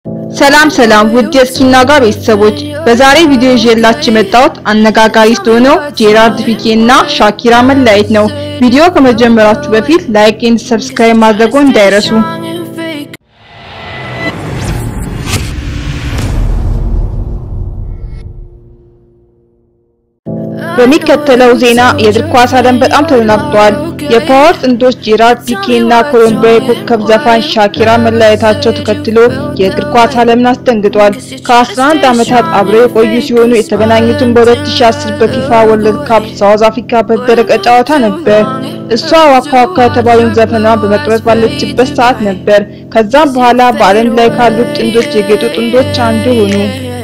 ሰላም ሰላም ውድ የስኪና ጋር ቤተሰቦች በዛሬ ቪዲዮ ይዤላችሁ የመጣሁት አነጋጋሪ ስለሆነው ጄራርድ ፒኬ እና ሻኪራ መለያየት ነው። ቪዲዮ ከመጀመራችሁ በፊት ላይክ ኤንድ ሰብስክራይብ ማድረጉን እንዳይረሱ። በሚከተለው ዜና የእግር ኳስ ዓለም በጣም ተደናግጧል። የፓወር ጥንዶች ጄራርድ ፒኬ እና ኮሎምቢያዊ ኮከብ ዘፋኝ ሻኪራ መለያየታቸው ተከትሎ የእግር ኳስ ዓለምን አስደንግጧል። ከ11 ዓመታት አብረው የቆዩ ሲሆኑ የተገናኙትን በ2010 በፊፋ ወርልድ ካፕ ሳውዝ አፍሪካ በተደረገ ጨዋታ ነበር። እሷ ዋካ ዋካ የተባለውን ዘፈኗን በመቅረጽ ባለችበት ሰዓት ነበር። ከዛም በኋላ በዓለም ላይ ካሉት ጥንዶች የጌጡ ጥንዶች አንዱ ሆኑ።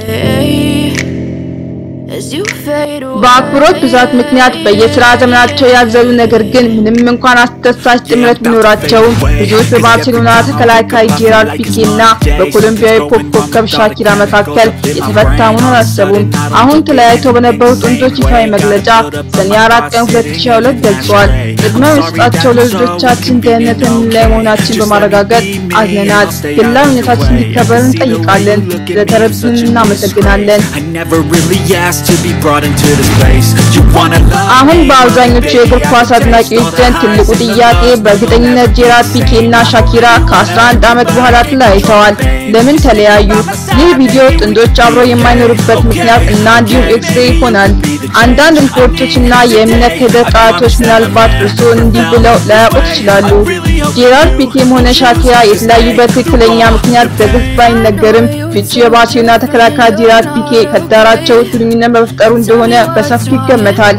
በአክብሮት ብዛት ምክንያት በየስራ ዘመናቸው ያዘሉ ነገር ግን ምንም እንኳን አስደሳች ጥምረት ቢኖራቸውም ብዙዎች በባርሴሎና ተከላካይ ጄራርድ ፒኬ እና በኮሎምቢያዊ ፖፕ ኮከብ ሻኪራ መካከል የተፈታ መሆኑን አላሰቡም። አሁን ተለያይተው በነበሩ ጥንዶች ይፋዊ መግለጫ ሰኔ አራት ቀን 2022 ገልጿል። ቅድመ መስጠታቸው ለልጆቻችን ደህንነት ላይ መሆናችን በማረጋገጥ አዝነናል። ግላዊነታችን እንዲከበር እንጠይቃለን። ስለተረዱን እናመሰግናለን። አሁን በአብዛኞቹ የእግር ኳስ አድናቂዎች ዘንድ ትልቁ ጥያቄ በእርግጠኝነት ጄራርድ ፒኬ እና ሻኪራ ከ11 ዓመት በኋላ ተለያይተዋል። ለምን ተለያዩ? ይህ ቪዲዮ ጥንዶች አብረው የማይኖሩበት ምክንያት እና እንዲሁም ኤክስሬ ይሆናል። አንዳንድ ሪፖርቶች እና የእምነት ሂደት ቃላቶች ምናልባት እርስዎን እንዲህ ብለው ላያውቁት ይችላሉ። ጄራርድ ፒኬም ሆነ ሻኪራ የተለያዩበት ትክክለኛ ምክንያት በግልጽ ባይነገርም ፍቺው የባርሴሎና ተከላካይ ጄራርድ ፒኬ ከዳራቸው ግንኙነት መፍጠሩ እንደሆነ በሰፊው ይገመታል።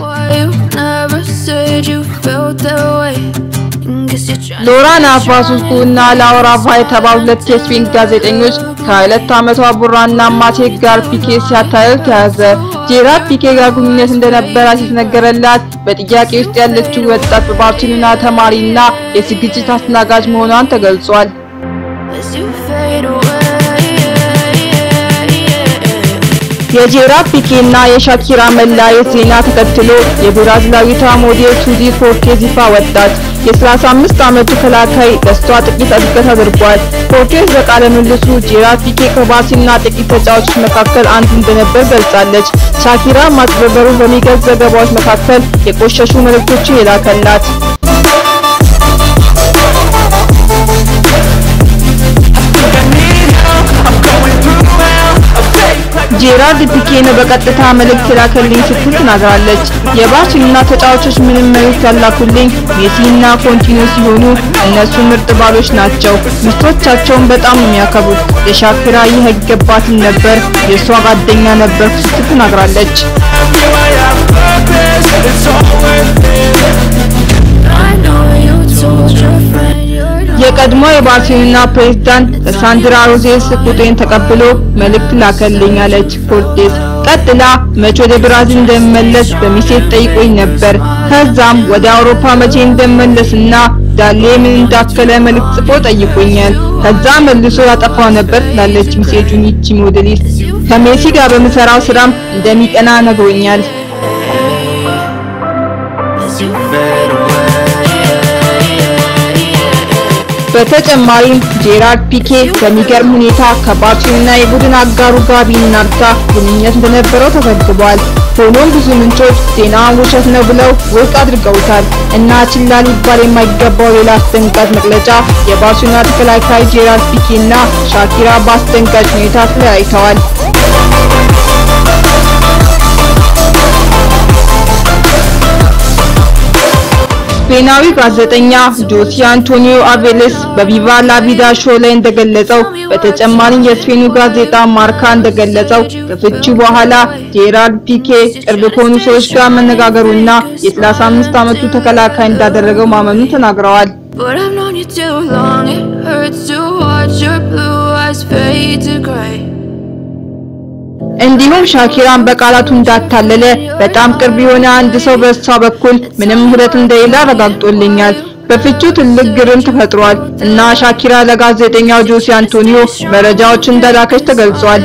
ሎራ ናቫሱስኩ እና ላውራ ቫ የተባሉ ሁለት የስፔን ጋዜጠኞች ከሁለት ዓመቷ ቡራና ማቴክ ጋር ፒኬ ሲያታልል ተያዘ። ጄራርድ ፒኬ ጋር ግንኙነት እንደነበራት የተነገረላት በጥያቄ ውስጥ ያለችው ወጣት በባርሴሎና ተማሪና የዝግጅት አስተናጋጅ መሆኗን ተገልጿል። የጄራርድ ፒኬ እና የሻኪራ መለያየት ዜና ተከትሎ የብራዚላዊቷ ሞዴል ሱዚ ፎርቴዝ ይፋ ወጣች። የ35 ዓመቱ ተከላካይ ለሷ ጥቂት እድገት አድርጓል። ፎርቴዝ በቃለ ምልልሱ ጄራርድ ፒኬ ከባርሴሎና ጥቂት ተጫዋቾች መካከል አንዱ እንደነበር ገልጻለች። ሻኪራ ማጭበርበሩን በሚገልጽ ዘገባዎች መካከል የቆሸሹ መልእክቶችን የላከላት ጄራርድ ፒኬ ነው በቀጥታ መልእክት የላከልኝ ስትል ተናግራለች። የባርሴሎና ተጫዋቾች ምንም መልእክት ያላኩልኝ ሜሲ እና ኮንቲኖ ሲሆኑ እነሱ ምርጥ ባሎች ናቸው። ሚስቶቻቸውን በጣም ነው የሚያከብሩት። ለሻኪራ ይህ አይገባትም ነበር፣ የእሷ ጓደኛ ነበርኩ ስትል ተናግራለች። የቀድሞ የባርሴሎና ፕሬዝዳንት ሳንድራ ሮዜስ ቁጤን ተቀብሎ መልእክት ላከልኝ አለች ፎርቴስ። ቀጥላ መቼ ወደ ብራዚል እንደምመለስ በሚሴት ጠይቆኝ ነበር። ከዛም ወደ አውሮፓ መቼ እንደምመለስና ዳሌ ምን እንዳከለ መልእክት ጽፎ ጠይቆኛል። ከዛ መልሶ ያጠፋው ነበር ላለች ሚሴጁን ይቺ ሞዴሊስት ከሜሲ ጋር በምሰራው ስራም እንደሚቀና ነግሮኛል። በተጨማሪም ጄራርድ ፒኬ በሚገርም ሁኔታ ከባርሴሎና የቡድን አጋሩ ጋቢ ናርታ ግንኙነት እንደነበረው ተዘግቧል። ሆኖም ብዙ ምንጮች ዜናውን ውሸት ነው ብለው ውድቅ አድርገውታል እና ችላ ሊባል የማይገባው ሌላ አስደንጋጭ መግለጫ የባርሴሎና ተከላካይ ጄራርድ ፒኬ እና ሻኪራ በአስደንጋጭ ሁኔታ ተለያይተዋል። ስፔናዊ ጋዜጠኛ ጆሲ አንቶኒዮ አቬሌስ በቪቫ ላቪዳ ሾው ላይ እንደገለጸው በተጨማሪም የስፔኑ ጋዜጣ ማርካ እንደገለጸው ከፍቺው በኋላ ጄራርድ ፒኬ ቅርብ ከሆኑ ሰዎች ጋር መነጋገሩና የ35 ዓመቱ ተከላካይ እንዳደረገው ማመኑን ተናግረዋል። እንዲሁም ሻኪራን በቃላቱ እንዳታለለ በጣም ቅርብ የሆነ አንድ ሰው በእሷ በኩል ምንም ውህደት እንደሌለ አረጋግጦልኛል። በፍቺው ትልቅ ግርም ተፈጥሯል እና ሻኪራ ለጋዜጠኛው ጆሲ አንቶኒዮ መረጃዎች እንደላከች ተገልጿል።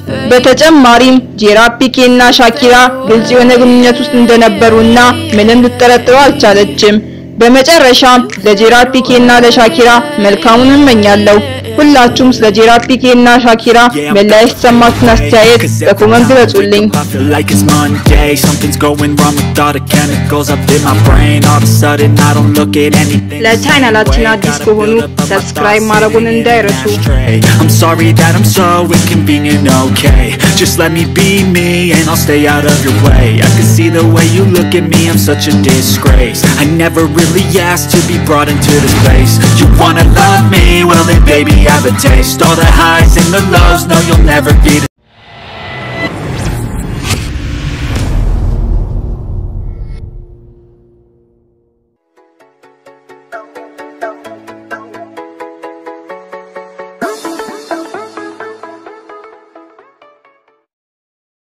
በተጨማሪም ጄራር ፒኬ እና ሻኪራ ግልጽ የሆነ ግንኙነት ውስጥ እንደነበሩና ምንም ልትጠረጥረው አልቻለችም። በመጨረሻም ለጄራር ፒኬ እና ለሻኪራ መልካሙን እመኛለሁ። ሁላችሁም ስለ ጄራር ፒኬ እና ሻኪራ መለያየት የተሰማችሁን አስተያየት በኮመንት ግለጹልኝ። I feel like it's Monday Something's going wrong with all the chemicals up in my brain All of a sudden I don't look at anything ለቻናላችን አዲስ ከሆኑ ሰብስክራይብ ማድረጉን እንዳይረሱ። I'm sorry that I'm so inconvenient, okay Just let me be me and I'll stay out of your way I can see the way you look at me, I'm such a disgrace I never really asked to be brought into this place You wanna love me? Well then baby have a taste All the highs and the lows, no you'll never be the